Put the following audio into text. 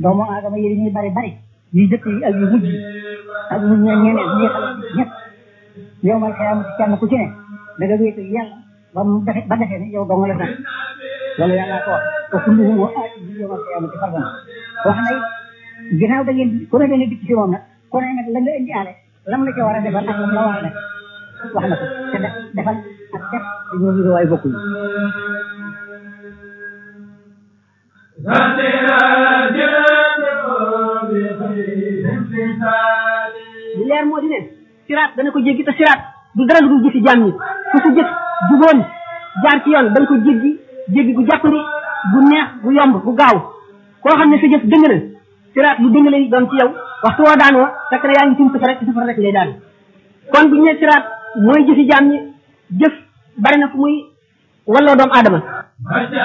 doomu aadama yi ñuy bari bari yu jëkk yi ak yu mujj yi ak ñu ñe ñeneen ñi xale ñëpp yow mal xëyam ci kenn ku ci ne da nga wéetu yàlla ba mu defe ba defee ne yow dong la sax loolu yàlla ko wax te kulluhum wa aati bi yow mal xëyam ci fardan wax na it ginnaaw da ngeen ku ne da nga dikk ci moom nag ku ne nag la nga indi aale lam la ca war a defal ak lam la war a def wax na ko te def defal ak def dañoo ngi waay bokkuñu li leer moo di ne siraat dana ko jéggi te siraat du dara lu dul jëfi jaam ñi ku sa jëf juboon jaar ci yoon da nga ko jéggi jéggi gu jàppandi gu neex gu yomb gu gaaw koo xam ne sa jëf dëng na siraat lu dëng lay doon ci yow waxtu woo daanoo fekk na yaa ngi tim safara rek safara rek lay daan kon bu ñu nee siraat mooy jëfi jaam ñi jëf bari na fu muy walloo doomu aadama